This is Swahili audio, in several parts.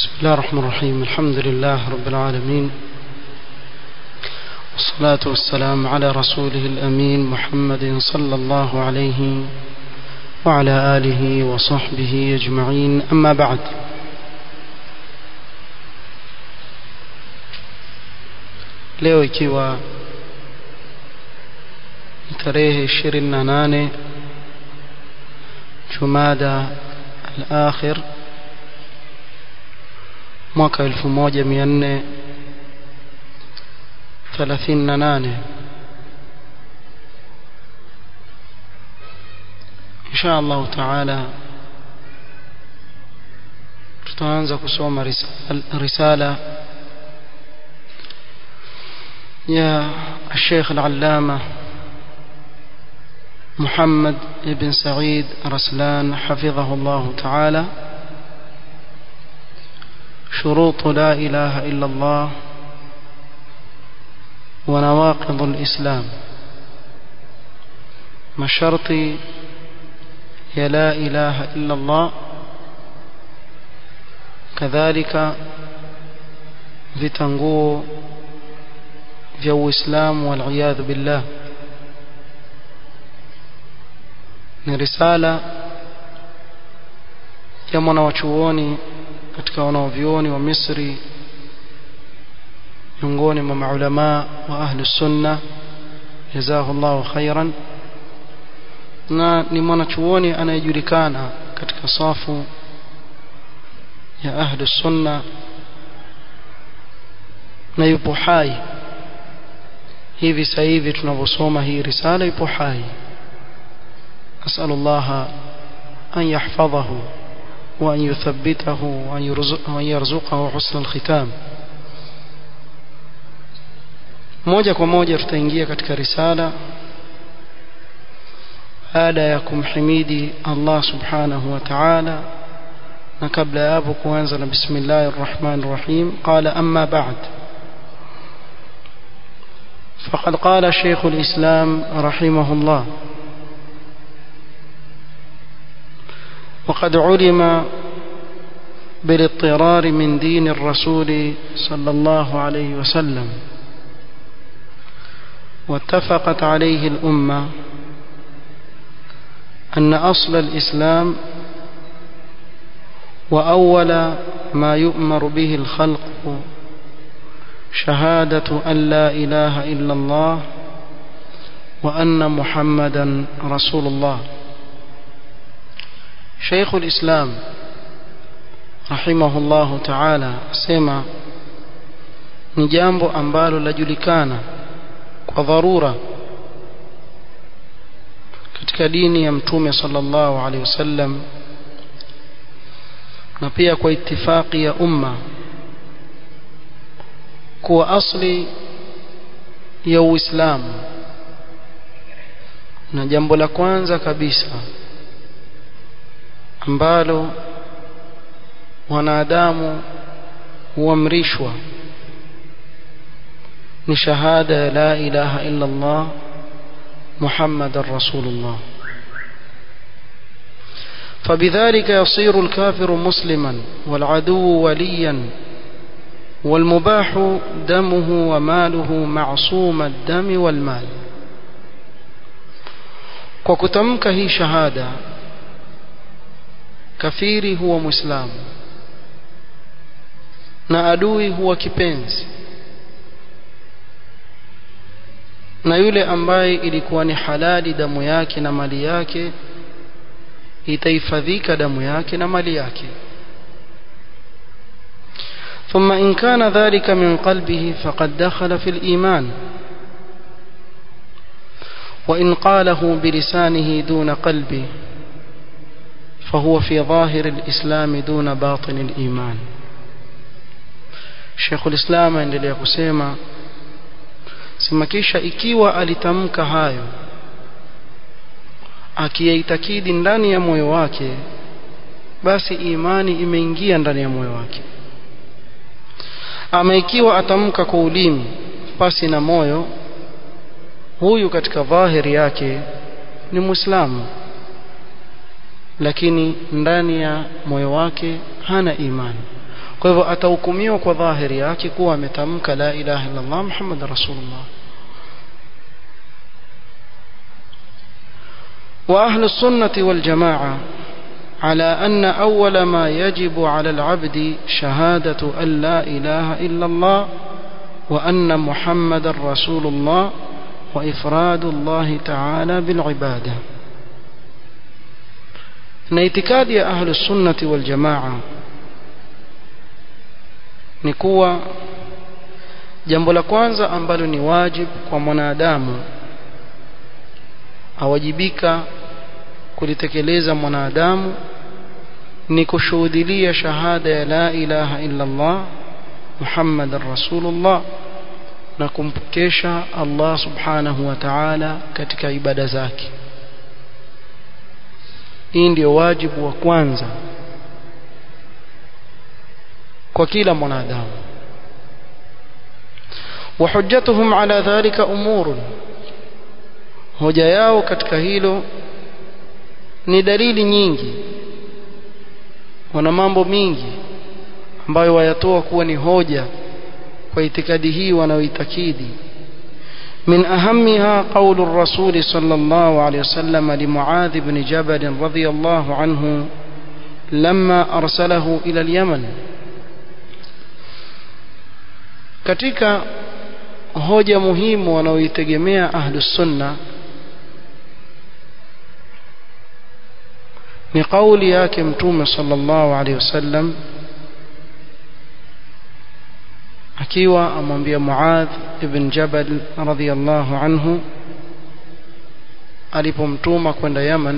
بسم الله الرحمن الرحيم الحمد لله رب العالمين والصلاة والسلام على رسوله الأمين محمد صلى الله عليه وعلى آله وصحبه أجمعين أما بعد leo ikiwa tarehe 28 Jumada al-akhir mwaka 1438 insha Allah taala tutaanza kusoma risala يا الشيخ العلامة محمد بن سعيد رسلان حفظه الله تعالى شروط لا إله إلا الله ونواقض الإسلام ما شرط يا لا إله إلا الله كذلك vitanguo vya Uislamu waliyadhu billah ni risala ya mwana wa chuoni katika wanaovyuoni wa Misri miongoni mwa maulama wa ahli sunna jazahullahu khairan na ni mwanachuoni anayejulikana katika safu ya ahli sunna na yupo hai hivi sasa hivi tunavyosoma hii risala yupo hai asalullah an yahfadhahu وأن يثبته وأن يرزقه حسن الختام moja kwa moja tutaingia katika risala baada ya kumhimidi Allah subhanahu wa ta'ala na kabla ya hapo kuanza na bismillahir rahmanir rahim qala amma ba'd faqad qala shaykh al-islam rahimahullah وقد علم بالاضطرار من دين الرسول صلى الله عليه وسلم واتفقت عليه الأمة أن أصل الإسلام وأول ما يؤمر به الخلق شهادة أن لا إله إلا الله وأن محمدا رسول الله شيخ الإسلام رحمه الله تعالى سما ni jambo ambalo lajulikana kwa dharura katika dini ya mtume sallallahu alaihi wasallam na pia kwa itifaki ya umma kuwa asli ya Uislamu na jambo la kwanza kabisa ambalo wanadamu huamrishwa ni shahada ya la ilaha illa Allah Muhammadar Rasulullah فبذلك يصير الكافر مسلما والعدو وليا والمباح دمه وماله معصوم الدم والمال وكتمك هي شهاده kafiri huwa muislamu na adui huwa kipenzi na yule ambaye ilikuwa ni halali damu yake na mali yake itahifadhika damu yake na mali yake ثم إن كان ذلك من قلبه فقد دخل في الإيمان وإن قاله بلسانه دون قلبه فهو في ظاهر الإسلام دون باطن الإيمان Sheikh ulislam aendelea kusema sema kisha ikiwa alitamka hayo akiyaitakidi ndani ya moyo wake basi imani imeingia ndani ya moyo wake ama ikiwa atamka kwa ulimi pasi na moyo huyu katika dhahiri yake ni muislamu lakini ndani ya moyo wake hana imani kwa hivyo atahukumiwa kwa dhahiri yake kuwa ametamka la ilaha illa Allah Muhammad rasulullah وأهل السنة والجماعة على أن أول ما يجب على العبد شهادة أن لا إله إلا الله وأن محمد رسول الله وإفراد الله تعالى بالعبادة نيتكاد يا أهل السنة والجماعة نكوى jambo la kwanza ambalo ni wajib kwa mwanadamu awajibika kulitekeleza mwanadamu ni kushuhudilia shahada ya la ilaha illa Allah Muhammadan Rasulullah na kumpokesha Allah subhanahu wa ta'ala katika ibada zake hii ndio wajibu wa kwanza kwa kila mwanadamu وحجتهم على ذلك أمور hoja yao katika hilo ni dalili nyingi wana mambo mingi ambayo wayatoa kuwa ni hoja kwa itikadi hii wanaoitakidi من أهمها قول الرسول صلى الله عليه وسلم لمعاذ بن جبل رضي الله عنه لما أرسله إلى اليمن katika hoja muhimu wanaoitegemea ahlus sunna ni kauli yake mtume sallallahu alaihi wasallam akiwa amwambia Muadh ibn Jabal radhiyallahu anhu alipomtuma kwenda Yaman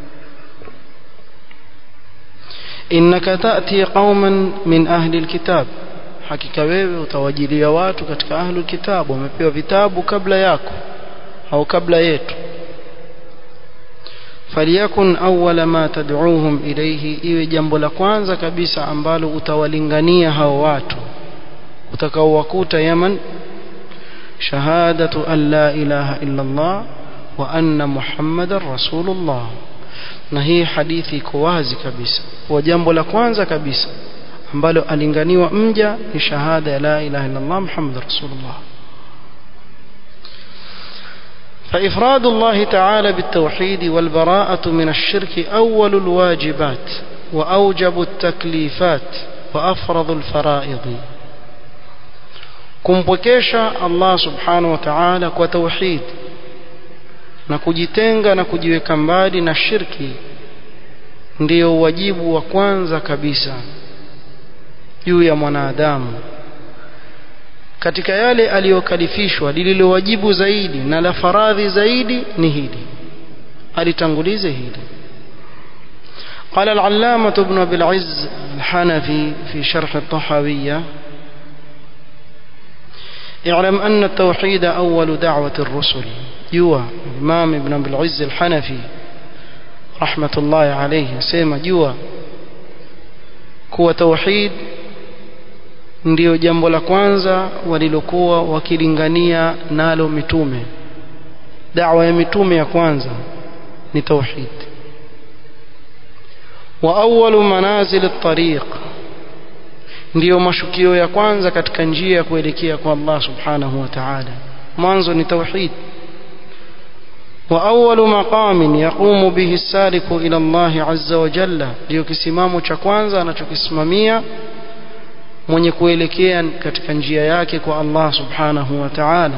innaka ta'ti qauman min ahli alkitab hakika wewe utawajilia watu katika ahli alkitab wamepewa vitabu kabla yako au kabla yetu faliyakun awwala ma tad'uuhum ilayhi iwe jambo la kwanza kabisa ambalo utawalingania hao watu utakaowakuta Yaman shahadatu an la ilaha illa Allah wa anna Muhammadar Rasulullah na hii hadithi iko wazi kabisa kwa jambo la kwanza kabisa ambalo alinganiwa mja ni shahada ya la ilaha illa Allah Muhammadur Rasulullah فإفراد الله تعالى بالتوحيد والبراءة من الشرك أول الواجبات وأوجب التكليفات وأفرض الفرائض kumpwekesha Allah subhanahu wa ta'ala kwa tauhid na kujitenga na kujiweka mbali na shirki ndiyo wajibu wa kwanza kabisa juu ya mwanadamu katika yale aliyokalifishwa lililowajibu zaidi na la faradhi zaidi ni hili alitangulize hili قال العلامة ابن أبي العز الحنفي في شرح الطحاوية اعلم أن التوحيد أول دعوة الرسل جوا الإمام ابن أبي العز الحنفي رحمة الله عليه سيما جوا كوا توحيد ndio jambo la kwanza walilokuwa wakilingania nalo mitume da'wa ya mitume ya kwanza ni tauhid wa awwalu manazil at-tariq ndiyo mashukio ya kwanza katika njia ya kuelekea kwa Allah subhanahu wa ta'ala mwanzo ni tauhid wa awwalu maqamin yaqumu bihi as-saliku ila Allah azza wa jalla ndio kisimamo cha kwanza anachokisimamia mwenye kuelekea katika njia yake kwa Allah subhanahu wa ta'ala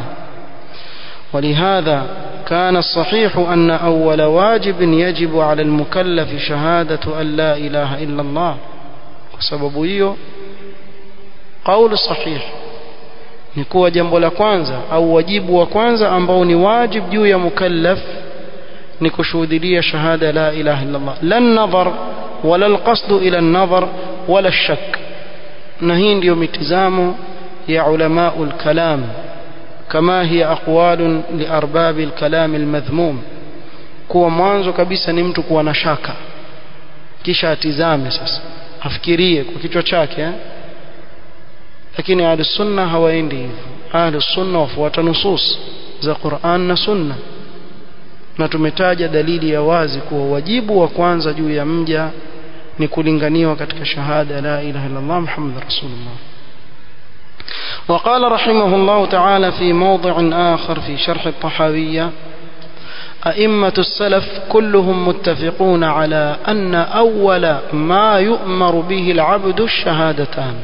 ولهذا كان الصحيح أن أول واجب يجب على المكلف شهادة أن لا إله إلا الله وسبب hiyo قول صحيح ni kuwa jambo la kwanza au wajibu wa kwanza ambao ni wajib juu ya mukallaf ni kushuhudia shahada la ilaha illa Allah la nadhar wala alqasd ila an-nadhar wala ash-shak na hii ndiyo mitizamo ya ulamaul kalam kama hiya aqwalun li arbabil kalam almadhmum kuwa mwanzo kabisa ni mtu kuwa na shaka kisha atizame sasa afikirie kwa kichwa chake eh? lakini ahlus sunna hawaendi hivyo ahlus sunna wafuata nusus za Qur'an na sunna na tumetaja dalili ya wazi kuwa wajibu wa kwanza juu ya mja ni kulinganiwa katika shahada la ilaha illa Allah Muhammad rasulullah وقال رحمه الله تعالى في موضع آخر في شرح الطحاوية أئمة السلف كلهم متفقون على أن أول ما يؤمر به العبد الشهادتان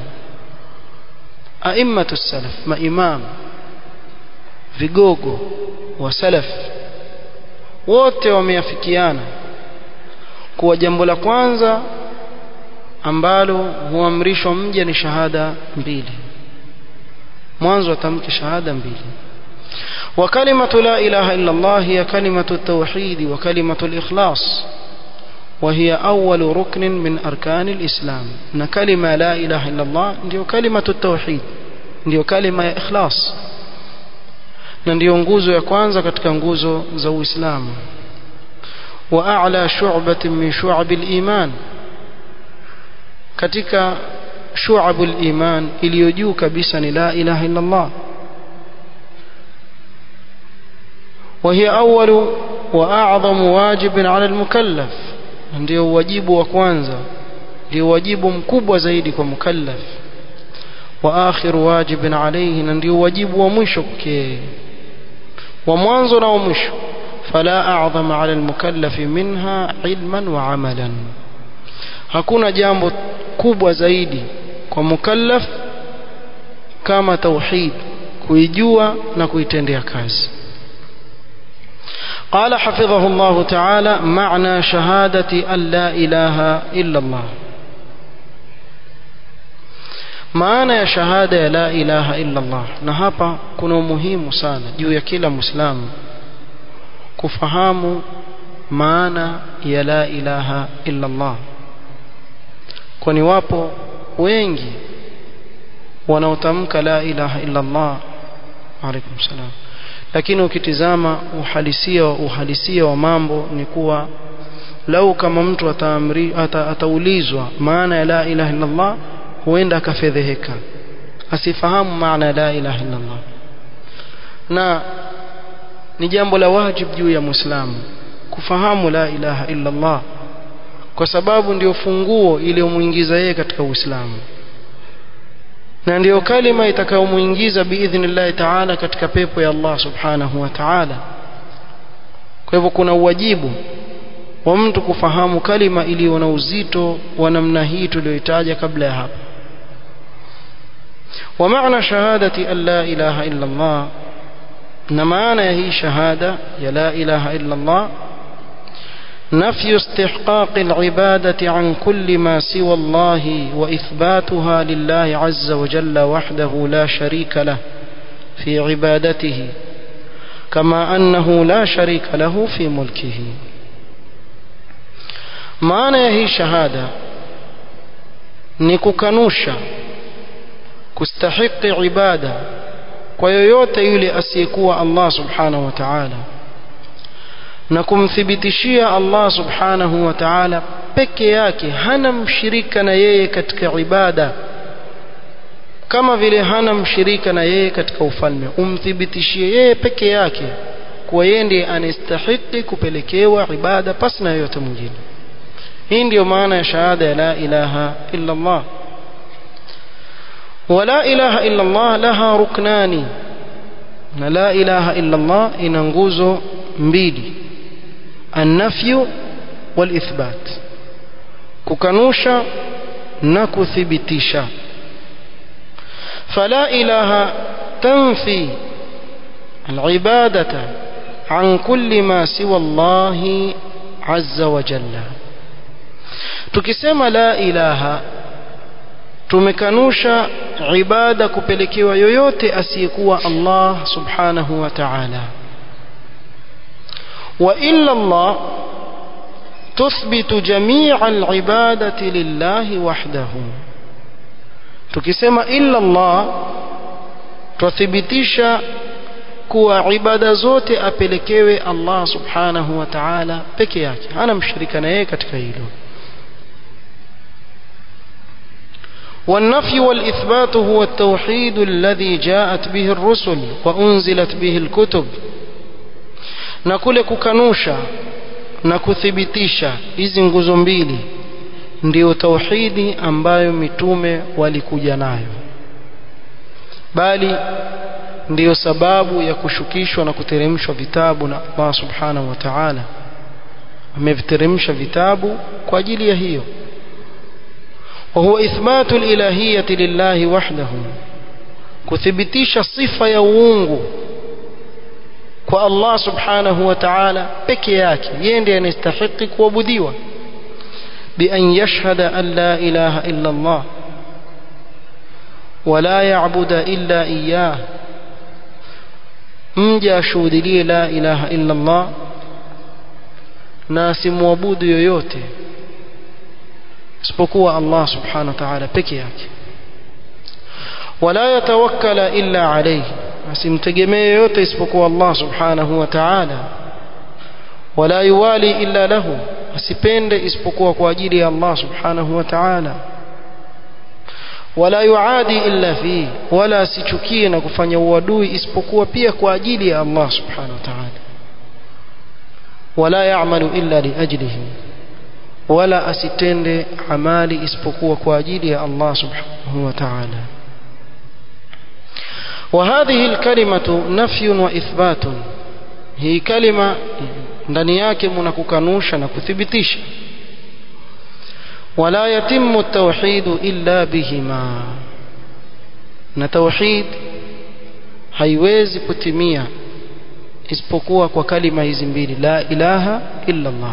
أئمة السلف ما إمام vigogo wa salaf wote wameafikiana kuwa jambo la kwanza ambalo huamrishwa mja ni shahada mbili mwanzo atamke shahada mbili وكلمة لا إله إلا الله هي كلمة التوحيد وكلمة الإخلاص وهي أول ركن من أركان الإسلام إن كلمة لا إله إلا الله ndio كلمة التوحيد ndio kalima ya ikhlas na ndio nguzo ya kwanza katika nguzo za Uislamu wa a'la shu'batin min shu'abil iman katika shu'abul iman iliyo juu kabisa ni la ilaha illa Allah وهي أول وأعظم واجب على المكلف ndio wajibu wa kwanza ndio wajibu mkubwa zaidi kwa mukallaf wa akhir wajibin alayhi na ndio wajibu wa mwisho kwake wa mwanzo na wa mwisho fala a'zama 'ala al-mukallaf minha 'ilman wa 'amalan hakuna jambo kubwa zaidi kwa mukallaf kama tauhid kuijua na kuitendea kazi قال حفظه الله تعالى معنى شهادة أن لا إله إلا الله maana ya shahada ya la ilaha illa Allah na hapa kuna umuhimu sana juu ya kila muislamu kufahamu maana ya la ilaha illa Allah kwani wapo wengi wanaotamka la ilaha illa Allah alaykum salam lakini ukitizama uhalisia uhalisia wa mambo ni kuwa lau kama mtu ataamri ata, ataulizwa maana ya la ilaha illa Allah huenda akafedheheka asifahamu maana ya la ilaha illa Allah na ni jambo la wajibu juu ya Muislamu kufahamu la ilaha illa Allah kwa sababu ndio funguo iliyomuingiza yeye katika Uislamu na ndiyo kalima itakayomuingiza biidhnillahi taala katika pepo ya Allah subhanahu wa ta'ala kwa hivyo kuna uwajibu wa mtu kufahamu kalima iliyo na uzito wa namna hii tuliyoitaja kabla ya hapa ومعنى شهادة أن لا إله إلا الله نمانا هي شهادة يا لا إله إلا الله نفي استحقاق العبادة عن كل ما سوى الله وإثباتها لله عز وجل وحده لا شريك له في عبادته كما أنه لا شريك له في ملكه maana ya hii shahada ni kukanusha kustahiki ibada kwa yoyote yule asiyekuwa Allah subhanahu wa ta'ala na kumthibitishia Allah subhanahu wa ta'ala peke yake hana mshirika na yeye katika ibada kama vile hana mshirika na yeye katika ufalme umthibitishie yeye peke yake kuwa yeye ndiye anastahiki kupelekewa ibada pasi na yoyote mwingine hii ndiyo maana ya shahada ya la ilaha illa Allah ولا إله إلا الله لها ركنان لا إله إلا الله إنغوزو mbili النفي والإثبات ككنوشا نكثبتيشا فلا إله تنفي العبادة عن كل ما سوى الله عز وجل tukisema la ilaha tumekanusha ibada kupelekewa yoyote asiyekuwa Allah subhanahu wa ta'ala wa illa Allah tuthbitu jami'a al-ibadati lillahi wahdahu tukisema illa Allah tuthibitisha kuwa ibada zote apelekewe Allah subhanahu wa ta'ala peke yake hana mshirika na yeye katika hilo والنفي والإثبات هو التوحيد الذي جاءت به الرسل وأنزلت به الكتب na kule kukanusha na kuthibitisha hizi nguzo mbili ndiyo tauhidi ambayo mitume walikuja nayo bali ndiyo sababu ya kushukishwa na kuteremshwa vitabu na Allah subhanahu wa ta'ala ameviteremsha vitabu kwa ajili ya hiyo وهو إثبات الإلهية لله وحده kuthibitisha sifa ya uungu kwa Allah subhanahu wa ta'ala peke yake yeye ndiye anastahili kuabudiwa bi an yashhada an la ilaha illa Allah wala ya'budu illa iyyah mja ashuhudie la ilaha illa Allah na asimwabudu yoyote isipokuwa Allah subhanahu wa ta'ala peke yake wala yatawakkala illa alayhi asimtegemee yote isipokuwa Allah subhanahu wa ta'ala wala yuwali illa lahu asipende isipokuwa kwa ajili ya Allah subhanahu wa ta'ala wala yuadi illa fi wala asichukie na kufanya uadui isipokuwa pia kwa ajili ya Allah subhanahu wa ta'ala wala ya'malu illa li ajlihi wala asitende amali isipokuwa kwa ajili ya Allah subhanahu wa ta'ala وهذه الكلمة نفي وإثبات هي كلمة ndani yake mna kukanusha na kuthibitisha wala yatimmu at-tauhid illa bihima na tauhid haiwezi kutimia isipokuwa kwa kalima hizi mbili la ilaha illa Allah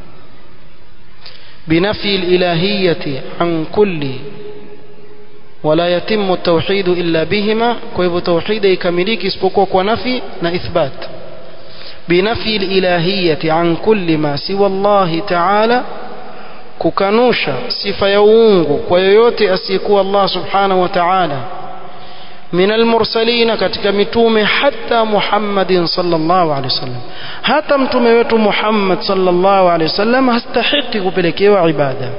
بنفي الإلهية عن كل ولا يتم التوحيد إلا بهما كيف توحيد يكمليك اسبقوك ونفي نإثبات بنفي الإلهية عن كل ما سوى الله تعالى kukanusha sifa ya uungu kwa yoyote asiyekuwa Allah subhanahu wa ta'ala min almursalina katika mitume hata Muhammadin sallallahu alaihi wasallam hata mtume wetu Muhammad sallallahu alaihi wasallam hastahiki kupelekewa ibada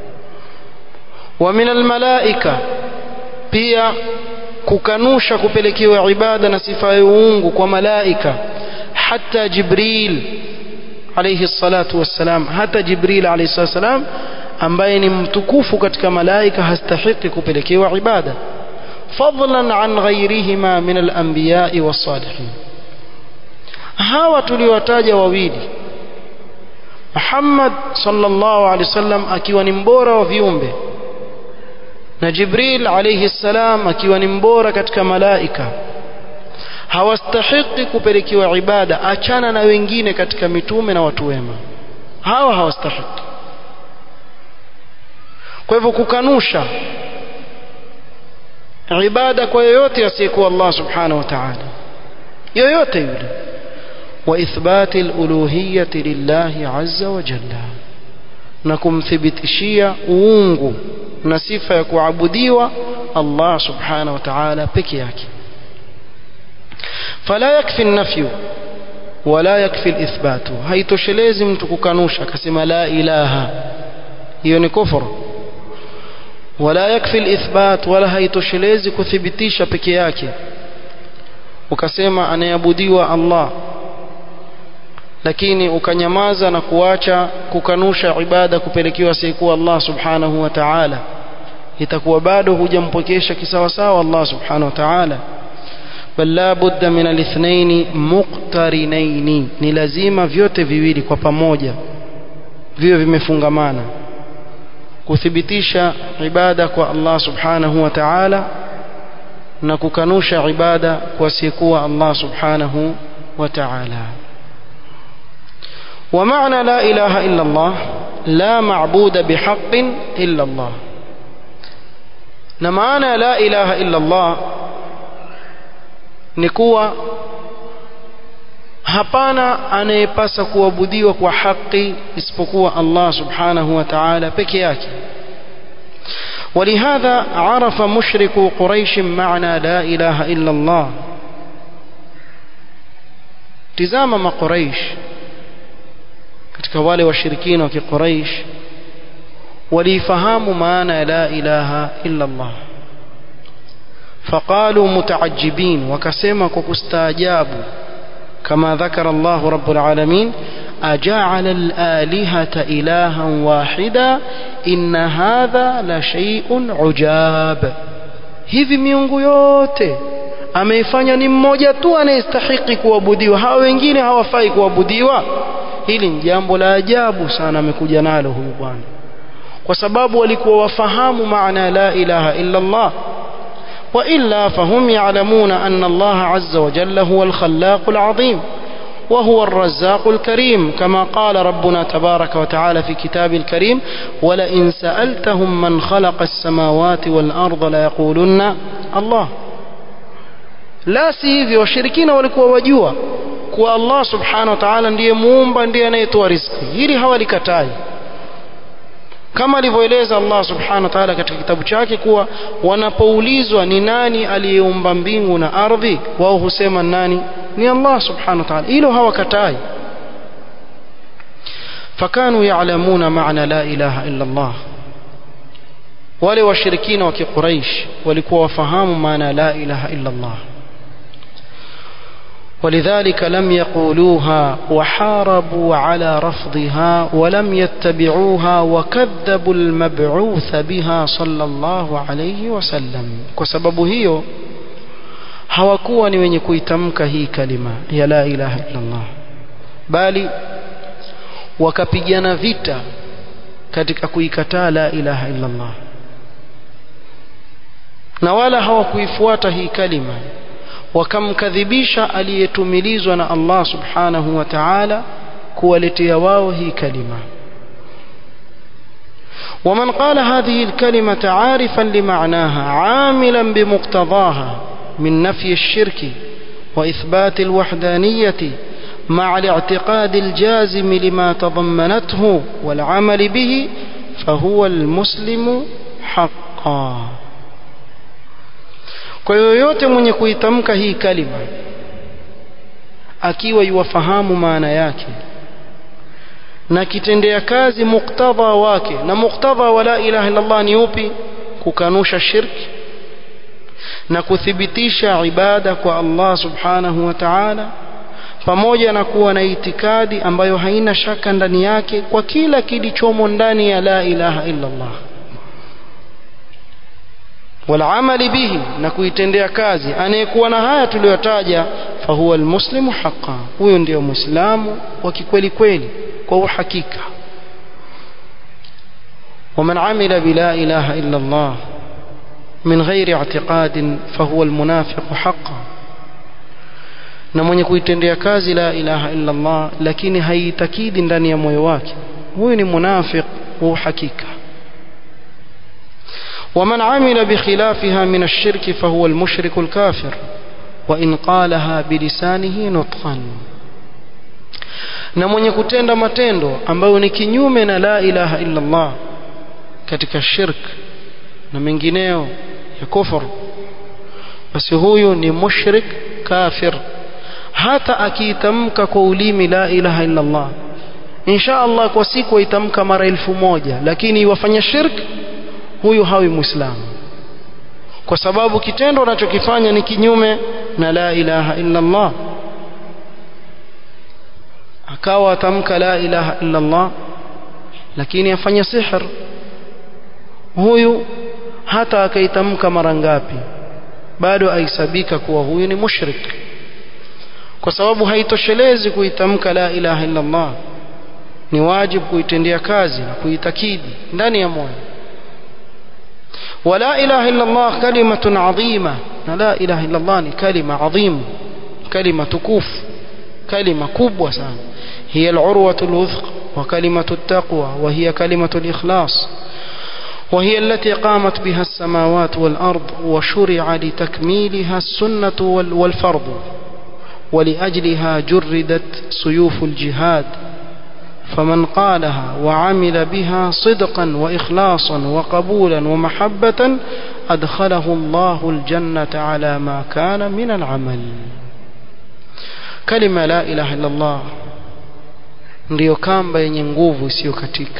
wa min almalaika pia kukanusha kupelekewa ibada na sifa ya uungu kwa malaika hata Jibril alayhi salatu wassalam hata Jibril alayhi salatu wassalam ambaye ni mtukufu katika malaika hastahiki kupelekewa ibada فضلا عن غيرهما من الأنبياء والصالحين hawa tuliwataja wawili Muhammad sallallahu alaihi wasallam akiwa ni mbora wa viumbe na Jibril alayhi salam akiwa ni mbora katika malaika hawastahiki kupelekewa ibada achana na wengine katika mitume na watu wema hawa hawastahiki kwa hivyo kukanusha ibada kwa yoyote asiyekuwa Allah subhanahu wa ta'ala yoyote yule wa ithbati al-uluhiyyati lillahi azza wa jalla na kumthibitishia uungu na sifa ya kuabudiwa Allah subhanahu wa ta'ala peke yake fala yakfi an-nafyu wala yakfi al-ithbatu haitoshelezi mtu kukanusha akasema la ilaha hiyo ni kufuru wala yakfi alithbat wala haitoshelezi kuthibitisha peke yake ukasema anayeabudiwa Allah lakini ukanyamaza na kuacha kukanusha ibada kupelekewa asiyekuwa Allah subhanahu wa ta'ala itakuwa bado hujampokesha kisawasawa Allah subhanahu wa ta'ala bal la budda min alithnain muqtarinain ni lazima vyote viwili kwa pamoja viwe vimefungamana kuthibitisha ibada kwa Allah subhanahu wa ta'ala na kukanusha ibada kwa asiyekuwa Allah subhanahu wa ta'ala ومعنى لا إله إلا الله لا معبود بحق إلا الله نمعنى لا إله إلا الله نكوى hapana anayepasa kuabudiwa kwa haki isipokuwa Allah subhanahu wa ta'ala peke yake ولهذا عرف مشرك قريش معنى لا إله إلا الله tizama maقريش katika wale washirikina wa kiquraish walifahamu maana ya la ilaha illa Allah faqalu mutaajibin wakasema kwa kustaajabu كما ذكر الله رب العالمين أجعل الآلهة إلها واحدا inna hadha la shay'un ujab hivi miungu yote ameifanya ni mmoja tu anayestahiki kuabudiwa hawa wengine hawafai kuabudiwa hili ni jambo la ajabu sana amekuja nalo huyu bwana kwa sababu walikuwa wafahamu maana la ilaha illa Allah وإلا فهم يعلمون أن الله عز وجل هو الخلاق العظيم وهو الرزاق الكريم كما قال ربنا تبارك وتعالى في كتاب الكريم ولئن سألتهم من خلق السماوات والأرض ليقولن الله لا سيذي وشركين walikuwa wajua kuwa Allah subhanahu wa ta'ala ndiye muumba ndiye anayetoa riziki hili hawalikatai kama alivyoeleza Allah subhanahu wa ta'ala katika kitabu chake kuwa wanapoulizwa ni nani aliyeumba mbingu na ardhi wao husema nani ni Allah subhanahu wa ta'ala hilo hawakatai fakanu ya'lamuna ma'na la ilaha illa Allah wale washirikina wa kiquraish walikuwa wafahamu maana la ilaha illa Allah ولذلك لم يقولوها وحاربوا على رفضها ولم يتبعوها وكذبوا المبعوث بها صلى الله عليه وسلم وسبب هي hawakuwa ni wenye kuitamka hii kalima ya la ilaha illa Allah bali wakapigana vita katika kuikataa la ilaha illa Allah na wala hawakuifuata hii kalima wakamkadhibisha aliyetumilizwa na Allah subhanahu wa ta'ala kuwaletea wao hii kalima ومن قال هذه الكلمة عارفا لمعناها عاملا بمقتضاها من نفي الشرك وإثبات الوحدانية مع الاعتقاد الجازم لما تضمنته والعمل به فهو المسلم حقا kwa yoyote mwenye kuitamka hii kalima akiwa yuwafahamu maana yake na kitendea kazi muktadha wake na muktadha wa la ilaha illa Allah ni upi kukanusha shirki na kuthibitisha ibada kwa Allah subhanahu wa ta'ala pamoja na kuwa na itikadi ambayo haina shaka ndani yake kwa kila kilichomo ndani ya la ilaha illa Allah والعمل به na kuitendea kazi anayekuwa na haya tuliyotaja fahuwa almuslimu haqqan huyo ndio muislamu wa kikweli kweli kwa uhakika ومن عمل بلا إله إلا الله من غير اعتقاد فهو المنافق حقا na mwenye kuitendea kazi la ilaha illa Allah lakini haitakidi ndani ya moyo wake huyu ni munafiq wa uhakika ومن عمل بخلافها من الشرك فهو المشرك الكافر وإن قالها بلسانه نطقا na mwenye kutenda matendo ambayo ni kinyume na la ilaha illa Allah katika shirk na mengineo ya kufur basi huyu ni mushrik kafir hata akiitamka kwa ulimi la ilaha illa Allah insha Allah kwa siku aitamka mara elfu moja lakini iwafanya shirk huyu hawi muislamu kwa sababu kitendo anachokifanya ni kinyume na la ilaha illa Allah akawa atamka la ilaha illa Allah lakini afanya sihr huyu hata akaitamka mara ngapi bado aisabika kuwa huyu ni mushrik kwa sababu haitoshelezi kuitamka la ilaha illa Allah ni wajibu kuitendea kazi na kuitakidi ndani ya moyo ولا إله إلا الله كلمة عظيمة لا إله إلا الله كلمة عظيمة كلمة تكوف كلمة كبوة سان هي العروة الوثق وكلمة التقوى وهي كلمة الإخلاص وهي التي قامت بها السماوات والأرض وشرع لتكميلها السنة والفرض ولأجلها جردت سيوف الجهاد فمن قالها وعمل بها صدقا وإخلاصا وقبولا ومحبة أدخله الله الجنة على ما كان من العمل كلمة لا إله إلا الله ndiyo kamba yenye nguvu isiyokatika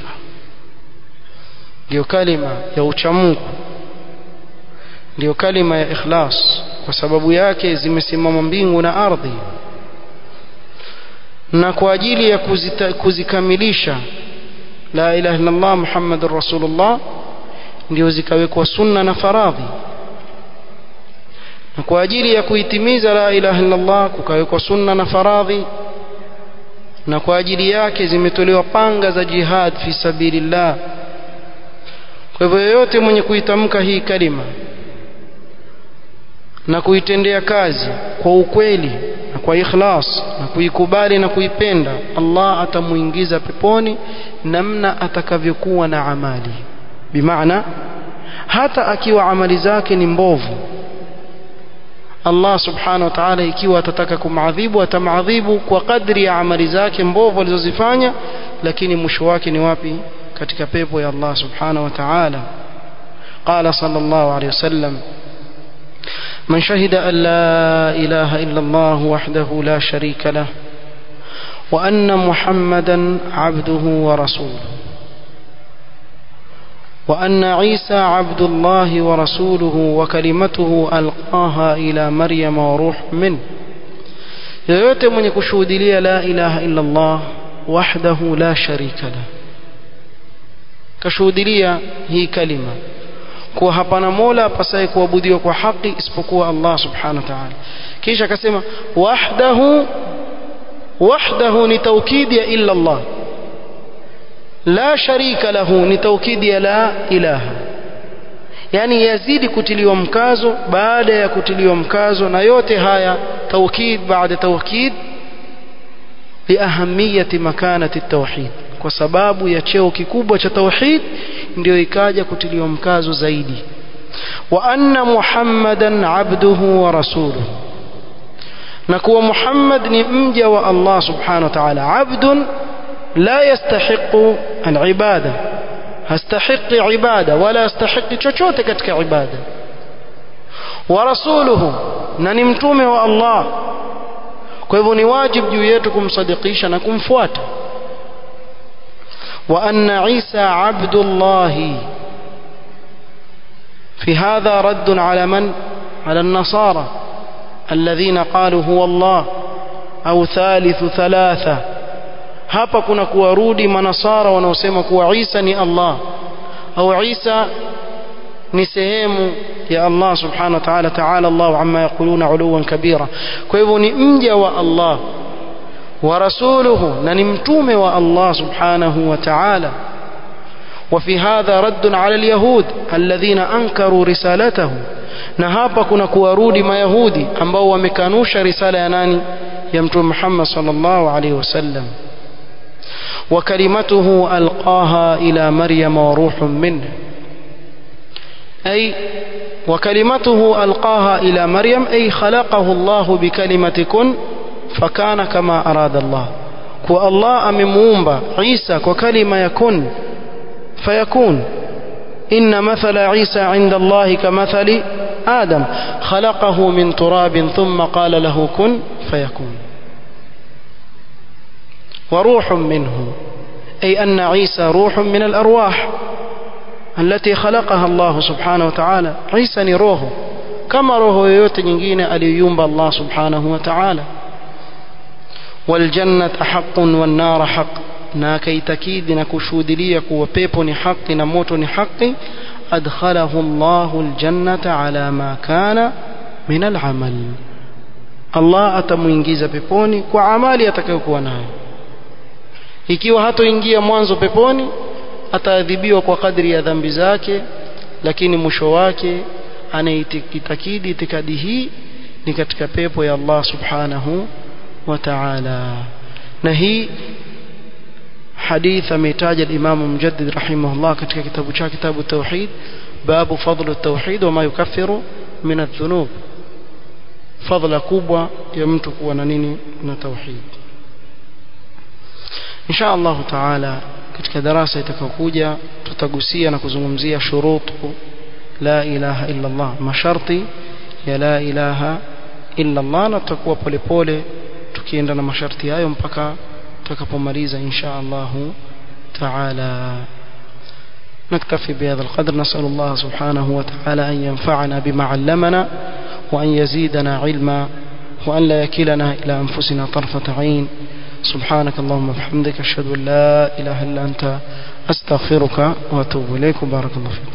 ndiyo kalima ya uchamungu ndiyo kalima ya ikhlas kwa sababu yake zimesimama mbingu na ardhi na kwa ajili ya kuzita, kuzikamilisha la ilaha illa Allah Muhammadur Rasulullah ndio zikawekwa sunna na faradhi na kwa ajili ya kuitimiza la ilaha illa Allah kukawekwa sunna na faradhi na kwa ajili yake zimetolewa panga za jihad fi sabilillah kwa hivyo yeyote mwenye kuitamka hii kalima na kuitendea kazi kwa ukweli na kwa ikhlas na kuikubali na kuipenda Allah atamuingiza peponi namna atakavyokuwa na amali bimaana hata akiwa amali zake ni mbovu Allah subhanahu wa ta'ala ikiwa atataka kumadhibu atamadhibu kwa kadri ya amali zake mbovu alizozifanya lakini mwisho wake ni wapi katika pepo ya Allah subhanahu wa ta'ala قال صلى الله عليه وسلم من شهد أن لا إله إلا الله وحده لا شريك له وأن محمدا عبده ورسوله وأن عيسى عبد الله ورسوله وكلمته ألقاها إلى مريم وروح منه yoyote mwenye kushuhudilia la ilaha illa Allah wahdahu la sharika la kashuhudilia hii kalima kuwa hapana mola apasaye kuabudiwa kwa haki isipokuwa Allah subhanahu wa ta'ala kisha akasema wahdahu wahdahu ni taukidi ya illa Allah la sharika lahu ni taukidi ya la ilaha yani yazidi kutiliwa mkazo baada ya kutiliwa mkazo na yote haya taukid baada taukid liahamiyati makanati tauhid kwa sababu ya cheo kikubwa cha tauhid ndio ikaja kutiliwa mkazo zaidi wa anna muhammadan abduhu wa rasuluhu na kuwa muhammad ni mja wa allah subhanahu wa ta'ala abdun la yastahiqu alibada hastahiqi ibada wala yastahiqi chochote katika ibada wa rasuluhu na ni mtume wa allah kwa hivyo ni wajibu juu yetu kumsadikisha na kumfuata وأن عيسى عبد الله في هذا رد على من على النصارى الذين قالوا هو الله أو ثالث ثلاثة hapa kuna kuwarudi manasara wanaosema kuwa Isa ni Allah au Isa ni sehemu ya Allah subhanahu wa ta'ala ta'ala Allah amma yaquluna uluwan kabira kwa hivyo ni mja wa Allah ورسوله ننمتوم والله سبحانه وتعالى وفي هذا رد على اليهود الذين أنكروا رسالته نهابا كنا كوارودي ما يهودي ambao wamekanusha risala ya nani ya mtume Muhammad sallallahu alaihi wasallam وكلمته ألقاها إلى مريم وروح منه أي وكلمته ألقاها إلى مريم أي خلقه الله بكلمة كن fakana kama arada Allah kwa Allah amemuumba Isa kwa kalima ya kun fayakun inna mathala Isa inda Allah kamathali Adam khalaqahu min turabin thumma qala lahu kun fayakun وروح منه أي أن عيسى روح من الأرواح التي خلقها الله سبحانه وتعالى عيسى نروه كما روح يوت نجين أليوم الله سبحانه وتعالى والجنة حق والنار حق na akaitakidi na kushuhudilia kuwa pepo ni haki na moto ni haki adkhalahu Allahu aljannata ala ma kana min alamal Allah atamuingiza peponi kwa amali atakayokuwa nayo ikiwa hatoingia mwanzo peponi ataadhibiwa kwa kadri ya dhambi zake lakini mwisho wake anaitakidi itikadi hii ni katika pepo ya Allah subhanahu وتعالى نهي حديث ميتاج الإمام المجدد رحمه الله كتك كتاب كتاب التوحيد باب فضل التوحيد وما يكفر من الذنوب فضل كوبا يمتك وننيني من التوحيد إن شاء الله تعالى katika darasa itakayokuja tutagusia na kuzungumzia shurutu la ilaha illa Allah masharti ya la ilaha illa Allah na tutakuwa polepole tukienda na masharti hayo mpaka tutakapomaliza insha Allah taala نكتفي بهذا القدر نسأل الله سبحانه وتعالى أن ينفعنا بما علمنا وأن يزيدنا علما وأن لا يكلنا إلى أنفسنا طرفة عين سبحانك اللهم وبحمدك أشهد أن لا إله إلا أنت أستغفرك وأتوب إليك بارك الله فيك